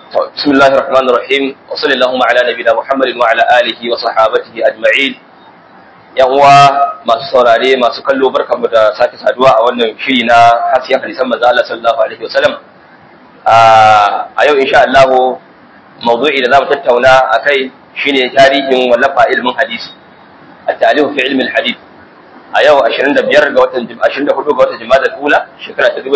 بسم الله الرحمن الرحيم وصلى اللهم على نبينا محمد وعلى آله وصحابته أجمعين yan uwa masu saurare masu kallo barkamu da sake saduwa a wannan shiri na hasiyan hadisan manzo Allah sallallahu alaihi wasallam a yau insha Allah mawdu'i da zamu tattauna akai shine tarihin wallafa ilmin hadisi at-ta'lif fi ilmi al-hadith a yau 25 ga watan 24 ga watan Jumada al-Ula shekara ta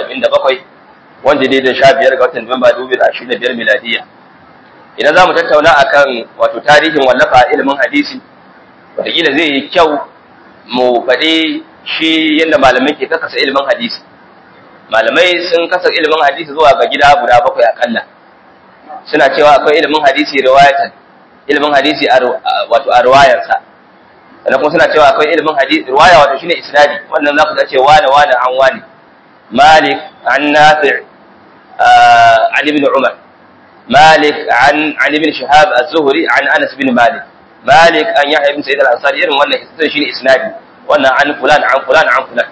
2027 wanda dai da 15 ga watan Nuwamba 2025 miladiya idan zamu tattauna akan wato tarihin wallafa ilmin hadisi wataƙila zai yi kyau mu faɗi shi yadda malamai ke kasa ilimin hadisi malamai sun kasa ilimin hadisi zuwa ga gida guda bakwai akalla suna cewa akwai ilimin hadisi riwayatan ilimin hadisi wato a riwayarsa sannan kuma suna cewa akwai ilimin hadisi riwaya wato shine isnadi wannan za ku ga ce wane wane an wane malik an nafi' an ibn umar malik an an ibn shihab az-zuhri an anas bin malik malik an yahya ibn sa'id al-ansari irin wannan isnad shine isnadi wannan an fulan an fulan an fulan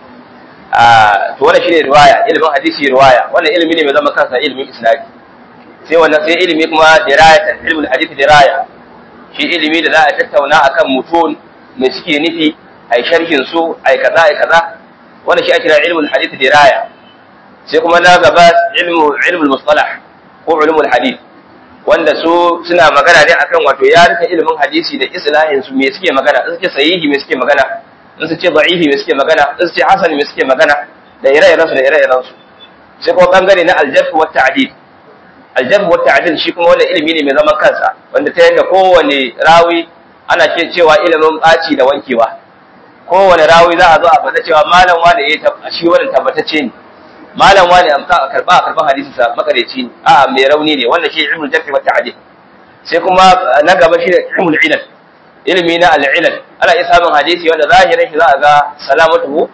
ah to wannan shine riwaya ilimin hadisi riwaya wannan ilimi ne mai zama kansa ilimin isnadi sai wannan sai ilimi kuma dirayatan ilmul hadith diraya shi ilimi da za a tattauna akan mutun me suke nufi ai sharhin su ai kaza ai kaza wannan shi ake kira ilmul hadith diraya sai kuma na gaba ilmu ilmul mustalah ko ulumul hadith wanda su suna magana ne akan wato ya rika ilimin hadisi da islahin su me suke magana in suke sahihi me suke magana in su ce da'ifi me suke magana in su ce hasan me suke magana da ire-iren su da ire-iren su sai kuma bangare na aljarh wa ta'dil aljarh wa ta'dil shi kuma wannan ilimi ne mai zaman kansa wanda ta yanda kowane rawi ana ce cewa ilimin baci da wankewa kowane rawi za a zo a faɗa cewa malam wani ya shi wannan tabbatacce ne malam wani amsa a karba a karban hadisin sa makareci a mai rauni ne wannan shi ilmul jarh wa ta'dil sai kuma na gaba shi ilmul ilal ilmi na al-ilal ana iya samun hadisi wanda zahirin shi za a ga salamatu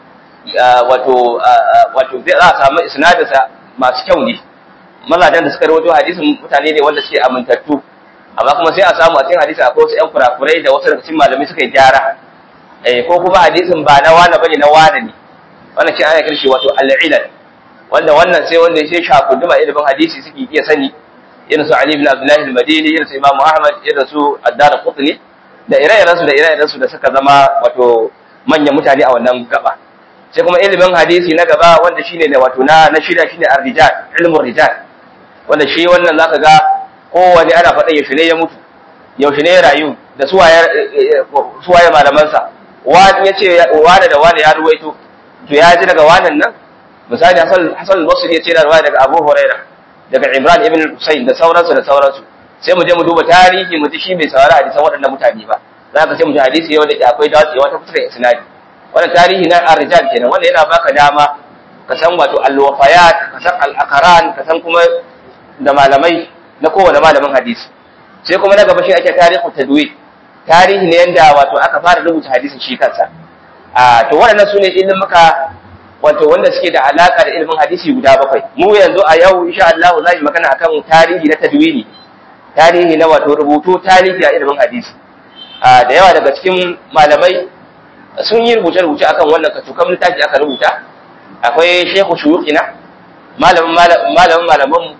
wato wato za a samu isnadin sa masu kyau ne mazajen da suka rawaito hadisin mutane ne wanda suke amintattu amma kuma sai a samu a cikin hadisi akwai wasu ƴan kurakurai da wasu daga cikin malamai suka yi gyara eh ko kuma hadisin ba na wani bane na wani ne wannan shi ana kirshi wato al-ilal wanda wannan sai wanda ya shafi duma ilimin hadisi suke iya sani irin su Ali ibn Abdullah al-Madini irin su Imam Ahmad irin su Ad-Dar Qutni da ire-iren su da ire-iren su da suka zama wato manyan mutane a wannan gaba sai kuma ilimin hadisi na gaba wanda shine ne wato na na shida shine ar-rijal ilmul rijal wanda shi wannan zaka ga kowanne ana faɗa yaushe ne ya mutu yaushe ne ya rayu da suwaye suwaye malaman sa wani yace wani da wani ya ruwaito to ya ji daga wannan nan misali Hassan Hassan al-Basri ya ce da riwaya daga Abu Huraira daga Imran ibn Husayn da sauransu da sauransu sai mu je mu duba tarihi mu ji shi bai saurari hadisan waɗannan mutane ba za ka sai mu ji hadisi yau da ke akwai dacewa ta fuskar isnadi wannan tarihi na ar-rijal kenan wanda yana baka dama ka san wato al-wafayat ka san al-aqran ka san kuma da malamai na kowane malamin hadisi sai kuma na gaba shi ake tarihu tadwid tarihi ne yanda wato aka fara rubuta hadisin shi kansa a to waɗannan su ne ilimuka wato wanda suke da alaka da ilimin hadisi guda bakwai mu yanzu a yau insha Allah za mu magana akan tarihi na tadwini tarihi na wato rubutu tarihi a ilimin hadisi a da yawa daga cikin malamai sun yi rubuce rubuce akan wannan katukan littafi aka rubuta akwai Sheikh Shuyukhina malamin malamin malaman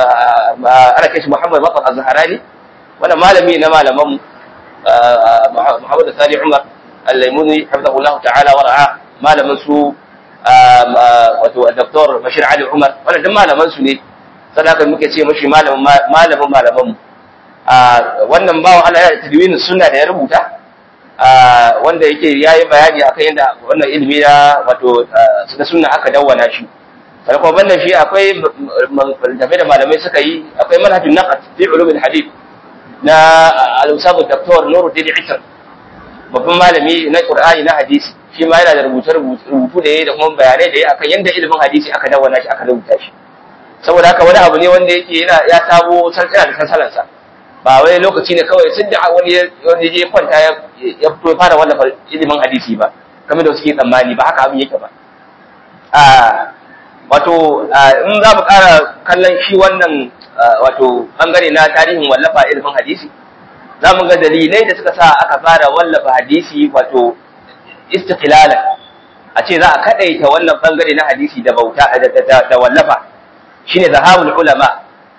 ana kai shi Muhammad Bakar Az-Zahrani wannan malami na malaman Muhammad Sani Umar Al-Laimuni hafizahullahu ta'ala wa ra'a malamin su wato Dr. Bashir Ali Umar wannan duk malaman su ne sadaka muke ce mashi malamin malamin malaman mu wannan bawan Allah ya tadwin sunna da ya rubuta wanda yake yayi bayani akan yadda wannan ilimi na wato na sunna aka dawwana shi sai kuma banda shi akwai tafi da malamai suka yi akwai manhajun naqd fi ulum hadith na al-ustad Dr. Nuruddin Isar babban malami na Qur'ani na hadisi shi ma yana da rubuce rubutu da yayi da kuma bayanai da yayi akan yadda ilimin hadisi aka dawwana shi aka rubuta shi saboda haka wani abu ne wanda yake yana ya sabo sarkana da sansalansa ba wai lokaci ne kawai sun da wani wani je kwanta ya ya fito fara wallafa ilimin hadisi ba kamar da suke tsammani ba haka abin yake ba a wato in za mu ƙara kallon shi wannan wato bangare na tarihin wallafa ilimin hadisi za mu ga dalilai da suka sa aka fara wallafa hadisi wato istiqlalan a ce za a kadaita wannan bangare na hadisi da bauta da wallafa shine zahabul ulama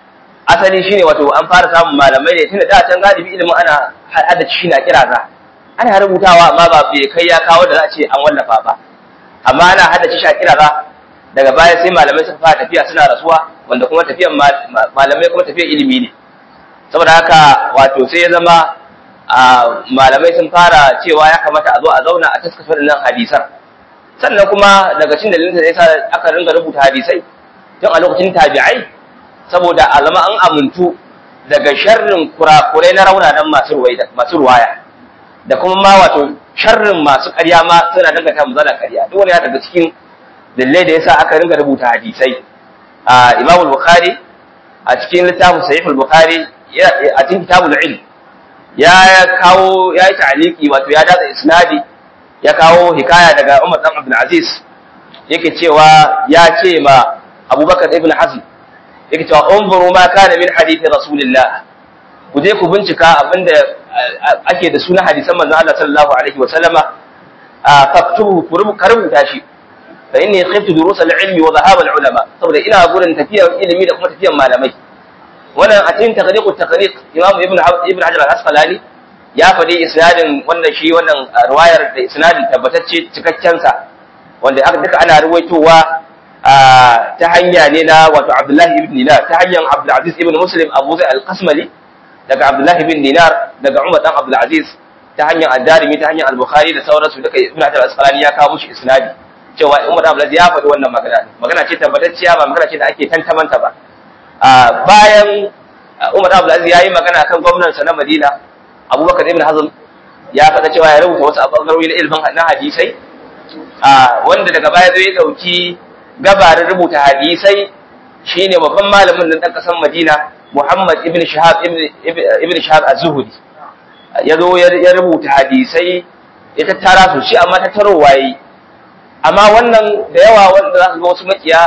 asali shine wato an fara samun malamai ne tunda da can galibi ilimin ana hada shi na kira za ana rubutawa amma ba bai kai ya kawo da za a ce an wallafa ba amma ana hada shi a kira za daga baya sai malamai suka fara tafiya suna rasuwa wanda kuma tafiyan malamai kuma tafiyan ilimi ne saboda haka wato sai ya zama malamai sun fara cewa ya kamata a zo a zauna a taskasa nan hadisan sannan kuma daga cikin dalilin da yasa aka ringa rubuta hadisai tun a lokacin tabi'ai saboda a zama an amintu daga sharrin kurakurai na raunanan masu masu ruwaya da kuma ma wato sharrin masu ƙarya ma suna dangata mu zana ƙarya duk wani ya daga cikin dalilai da yasa aka ringa rubuta hadisai a Imam Bukhari a cikin littafin Sahih al-Bukhari a cikin kitabul ilm ya kawo ya yi ta'aliki wato ya datsa isnadi ya kawo hikaya daga Umar dan Abdul Aziz yake cewa ya ce ma Abubakar ibn Hazm yake cewa unzuru ma kana min hadithi Rasulillah ku je ku bincika abinda ake da sunan hadisan manzon Allah sallallahu alaihi wa sallama faktubu ku rubuta shi fa inni khiftu durus al-ilmi wa dhahab al-ulama saboda ina gurin tafiyar ilimi da kuma tafiyar malamai wannan a cikin takhriqut takhriq imam ibn ibn hajar al-asqalani ya faɗi isnadin wannan shi wannan riwayar da isnadin tabbatacce cikakken sa wanda aka duka ana ruwaitowa ta hanya ne na wato abdullahi ibn dinar ta hanyar abdul aziz ibn muslim abu zai al-qasmali daga abdullahi ibn dinar daga umar dan abdul aziz ta hanyar ad-darimi ta hanyar al-bukhari da sauransu duka ibn hajar al-asqalani ya kawo mushi isnadi cewa umar dan abdul aziz ya faɗi wannan magana magana ce tabbatacciya ba magana ce da ake tantamanta ba bayan Umar Abdul Aziz yayi magana kan gwamnatin na Madina Abubakar ibn Hazm ya faɗa cewa ya rubuta wasu bangarori na ilimin na hadisai wanda daga baya zai dauki gabarin rubuta hadisai shine babban malamin nan dan kasan Madina Muhammad ibn Shahab ibn Shahab az-Zuhri ya zo ya rubuta hadisai ya tattara su shi amma tattaro waye amma wannan da yawa wanda za ka ga wasu makiya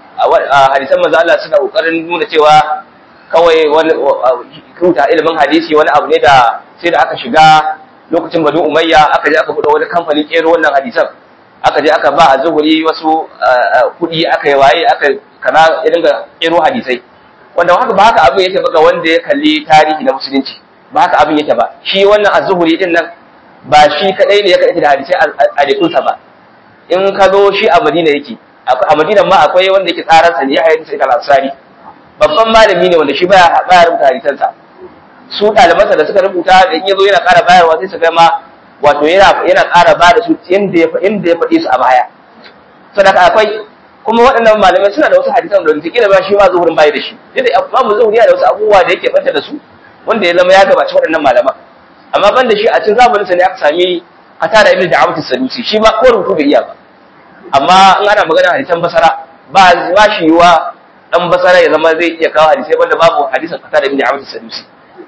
a hadisan manzo Allah suna kokarin nuna cewa kawai wani rubuta ilimin hadisi wani abu ne da sai da aka shiga lokacin Banu Umayya aka je aka buɗe wani kamfanin kero wannan hadisan aka je aka ba a zuhuri wasu kuɗi aka yi waye aka kana ya dinga kero hadisai wanda haka ba haka abin yake ba ga wanda ya kalli tarihi na musulunci ba haka abin yake ba shi wannan az-zuhuri din nan ba shi kadai ne ya kaɗaita da hadisai a jikinsa ba in ka zo shi a Madina yake a Madina ma akwai wanda yake tsaransa ne ya hayyar sai al-Ansari babban malami ne wanda shi baya baya rubuta hadisansa su ɗalibansa da suka rubuta da in yazo yana ƙara bayarwa sai su ga ma wato yana yana ƙara ba da su yanda ya inda ya faɗi su a baya sadaka akwai kuma waɗannan malamai suna da wasu hadisan da kila ba shi ma zuhurin bai da shi dai Imam Zuhuri yana da wasu abubuwa da yake banta da su wanda ya zama ya gabaci waɗannan malaman amma ban da shi a cikin zamanin sa ne aka sami Qatada ibn Da'amat as-Sadusi shi ma ko rubutu bai iya ba amma in ana magana hadisan basara ba ba shi yiwa dan basara ya zama zai iya kawo hadisai wanda babu hadisan kasa da ibn Abd Sadusi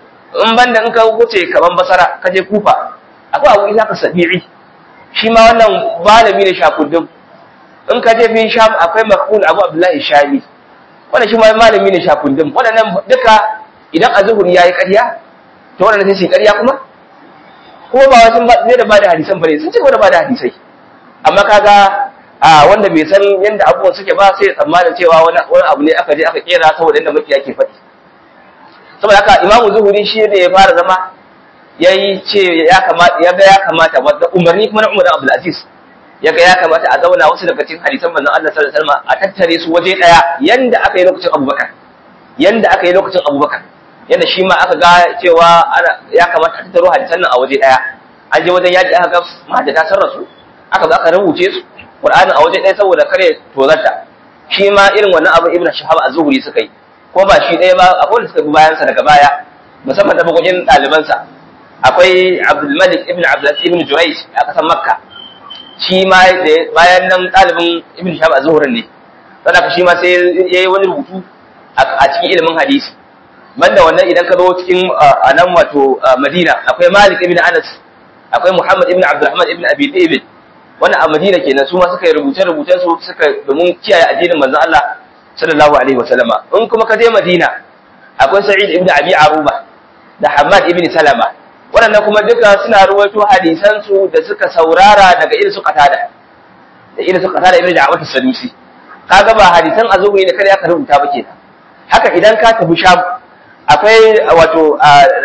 in banda in ka wuce kaman basara ka je kufa akwai abu isa ka sabi'i shi ma wannan malami ne shakuddin in ka je bin sham akwai makul abu abdullahi shami wannan shi ma malami ne shakuddin waɗannan duka idan azhuri yayi ƙarya to wannan sai shi ƙarya kuma kuma ba wasu zai da bada hadisan bane sun ce da bada hadisai amma kaga a wanda bai san yadda abubuwan suke ba sai tsammanin cewa wani abu ne aka je aka kera saboda yadda makiya ke faɗi saboda haka imamu zuhuri shi ne ya fara zama ya yi ce ya kamata ya ga ya kamata wadda umarni kuma na umar abdul aziz ya ga ya kamata a zauna wasu daga cikin hadisan manzon Allah sallallahu alaihi wasallam a tattare su waje daya yanda aka yi lokacin abubakar yanda aka yi lokacin abubakar yanda shi ma aka ga cewa ya kamata a tattaro hadisan nan a waje daya an je wajen yaji aka ga mahajjata sun rasu aka zo aka rubuce su Qur'ani a waje ɗaya saboda kare tozarta shi ma irin wannan abu Ibn Shahab az-Zuhri suka yi ko ba shi ɗaya ba akwai wanda suka bi bayan sa daga baya musamman da bagogin ɗaliban sa akwai Abdul Malik ibn Abdul ibn Jurayj a kasan Makka shi ma bayan nan ɗalibin Ibn Shahab az-Zuhri ne saboda shi ma sai yayi wani rubutu a cikin ilimin hadisi banda wannan idan ka zo cikin a nan wato Madina akwai Malik ibn Anas akwai Muhammad ibn Abdurrahman ibn Abi David wannan a Madina kenan su ma suka yi rubuce-rubucen su suka domin kiyaye addinin manzon Allah sallallahu alaihi wa sallama in kuma ka je Madina akwai Sa'id ibn Abi Aruba da Hamad ibn Salama waɗannan kuma duka suna ruwaito hadisan su da suka saurara daga irin su Qatada da irin su Qatada ibn Da'wat as-Sadusi kaga ba hadisan azumi ne kada aka rubuta ba kenan haka idan ka tafi Sham akwai wato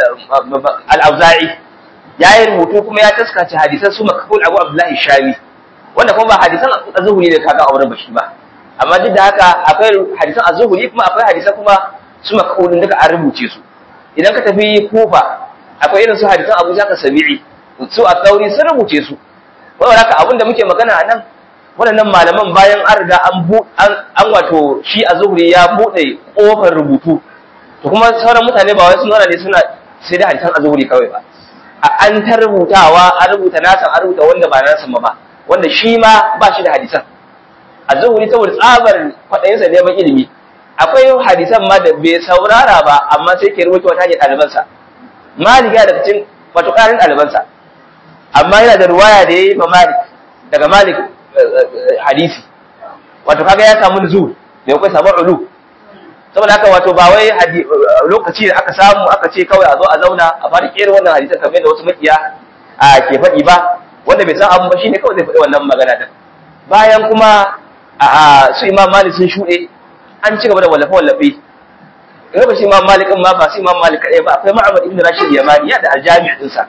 al-auza'i ya yi rubutu kuma ya taskace hadisan su makabul abu abdullahi shami wanda kuma ba hadisan az-zuhri ne kaga auren bashi ba amma duk da haka akwai hadisan az-zuhri kuma akwai hadisan kuma su makabulin duka an rubuce su idan ka tafi kufa akwai irin su hadisan abu zaka sabi'i su a tauri sun rubuce su wanda haka abin da muke magana a nan waɗannan malaman bayan an riga an wato shi a zuhuri ya buɗe ƙofar rubutu to kuma sauran mutane ba wai sun zauna ne suna sai da hadisan a zuhuri kawai ba a an ta rubutawa an rubuta nasan an rubuta wanda ba nasan ba wanda shi ma ba shi da hadisan a zuhuri saboda tsabar kwaɗayinsa neman ilimi akwai hadisan ma da bai saurara ba amma sai ke rubuta wata hanyar ɗalibansa malik ya daga cikin wato ƙarin ɗalibansa amma yana da ruwaya da ya yi ma malik daga malik hadisi wato kaga ya samu nuzul bai kai samu ulu saboda haka wato ba wai lokaci da aka samu aka ce kawai a zo a zauna a fara kera wannan hadisan kamar da wasu makiya a ke faɗi ba wanda bai san abu ba shine kawai zai faɗi wannan magana din bayan kuma a su imam malik sun shuɗe an ci gaba da wallafe wallafe in ba shi imam malik ma ba su imam malik kaɗai ba akwai ma'amad ibn rashid yamani ya da aljami ɗinsa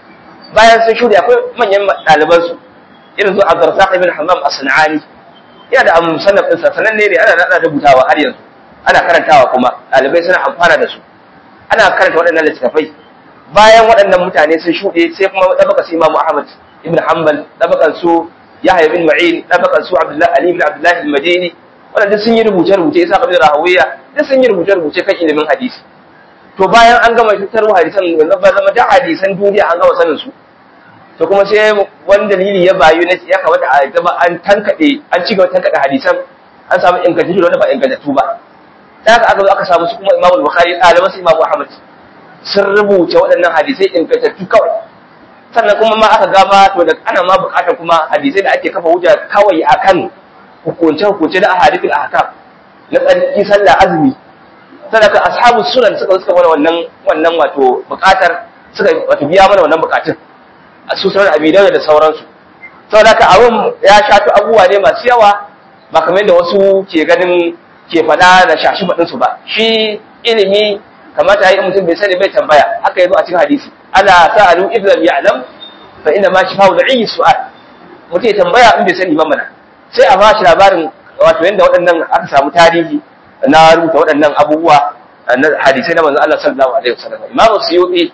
bayan sun shuɗe akwai manyan ɗalibansu irin su Abdurrazzaq ibn Hammam as-Sanani yana da musannaf ɗinsa sananne ne ana nada rubutawa har yanzu ana karantawa kuma ɗalibai suna amfana da su ana karanta waɗannan littattafai bayan waɗannan mutane sun shuɗe sai kuma ɗabaka su Imam Ahmad ibn Hanbal ɗabakan su Yahya bin Ma'in ɗabakan su Abdullah Ali ibn Abdullah al-Madini waɗanda sun yi rubuce-rubuce Isa ibn Rahawiya duk sun yi rubuce-rubuce kan ilimin hadisi to bayan an gama tattaro hadisan yanzu ba zama da hadisan duniya an gama sanin su to kuma sai wani dalili ya bayu na ya kamata a zama an tankade an ci gaba tankade hadisan an samu ingantattu da wanda ba ingantattu ba da haka aka zo aka samu su kuma Imam Bukhari ɗaliban su Imam Ahmad sun rubuta waɗannan hadisai ingantattu kawai sannan kuma ma aka gama to da ana ma buƙatar kuma hadisai da ake kafa hujja kawai akan hukunce hukunce da ahadithul ahkam na tsarki sallah azumi sadaka ashabu sunan suka suka mana wannan wannan wato buƙatar suka wato biya mana wannan buƙatun a su sauran abidan da sauransu saboda haka abin ya shafi abubuwa ne masu yawa ba kamar yadda wasu ke ganin ke faɗa da shashi baɗin su ba shi ilimi kamata yi mutum bai sani bai tambaya haka yazo a cikin hadisi ala sa'alu iblam ya'lam fa inna ma shifa da ayi su'al mutum ya tambaya in bai sani ba mana sai a bashi labarin wato yadda waɗannan aka samu tarihi na rubuta waɗannan abubuwa na hadisai na manzon Allah sallallahu alaihi wasallam Imam Suyuti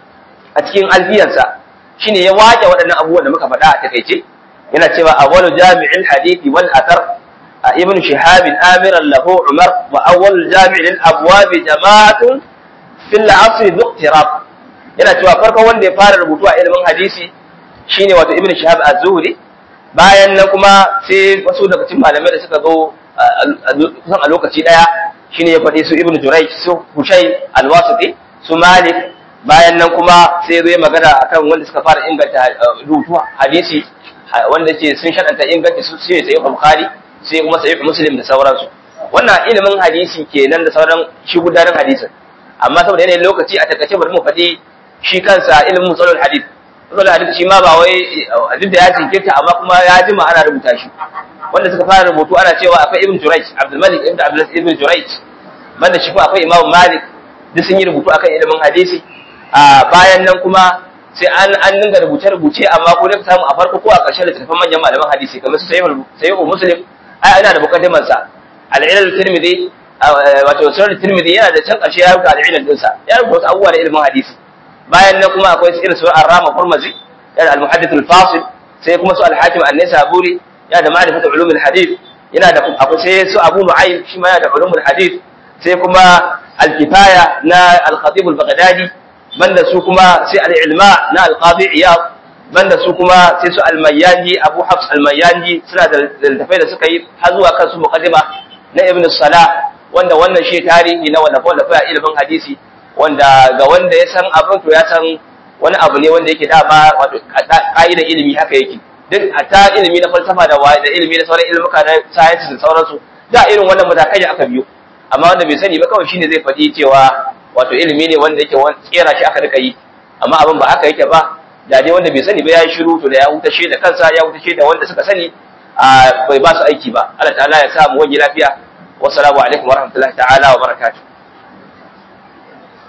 a cikin alfiyarsa shine ya waje waɗannan abubuwan da muka faɗa a takaice yana cewa awwalu jami'il hadithi wal athar ibn shihab amiran lahu umar wa awwal jami'il abwab jama'atun fil asr dhuqtirab yana cewa farkon wanda ya fara rubutu a ilimin hadisi shine wato ibn shihab az-zuhri bayan nan kuma sai wasu daga cikin malamai da suka zo kusan a lokaci daya shine ya faɗi su ibn jurayj su hushai al-wasiti su malik bayan nan kuma sai zai magana akan wanda suka fara inganta rubutu hadisi wanda ke sun shaɗanta inganta su sai sai bukhari sai kuma sai muslim da sauransu wannan ilimin hadisi kenan da sauran shi gudanar hadisin amma saboda yanayin lokaci a takaice bari mu faɗi shi kansa ilimin musalul hadis musalul hadis shi ma ba wai duk da ya jinkirta amma kuma ya jima ana rubuta shi wanda suka fara rubutu ana cewa akwai ibn jurayj abdul malik ibn abdul ibn jurayj banda shi kuma akwai imam malik duk sun yi rubutu akan ilimin hadisi a bayan nan kuma sai an an dinga rubuce-rubuce amma ko da samu a farko ko a ƙarshen littattafan manyan malaman hadisi kamar su sayyid muslim ai ina da mukaddimar sa al-ilal tirmidhi wato sunan tirmidhi yana da can ƙarshe ya rubuta al-ilal din sa ya rubuta wasu abubuwa da ilimin hadisi bayan nan kuma akwai irin su ar-rama qurmazi yana al-muhaddith al-fasil sai kuma su al-hakim an-nisaburi yana da ma'rifatu ulum al-hadith yana da akwai sai su abu nu'aym shi ma yana da ulum al-hadith sai kuma al-kifaya na al-khatib al-baghdadi banda su kuma sai al'ilma na alƙazi iyab banda su kuma sai su almayyanji abu hafs almayyanji suna da littafai da suka yi har zuwa kan su muqaddima na ibn salah wanda wannan shi tarihi na wallafa wallafa a ilimin hadisi wanda ga wanda ya san abin to ya san wani abu ne wanda yake dama wato ka'idar ilimi haka yake duk hatta ilimi na falsafa da da ilimi na sauran ilimuka na science da sauransu da irin wannan matakai aka biyo amma wanda bai sani ba kawai shine zai faɗi cewa wato ilimi ne wanda yake tsera shi aka rika yi amma abin ba haka yake ba da dai wanda bai sani ba ya yi shiru to da ya hutashe da kansa ya hutashe da wanda suka sani bai ba su aiki ba Allah ta'ala ya sa mu wani lafiya wassalamu alaikum warahmatullahi ta'ala wa barakatuh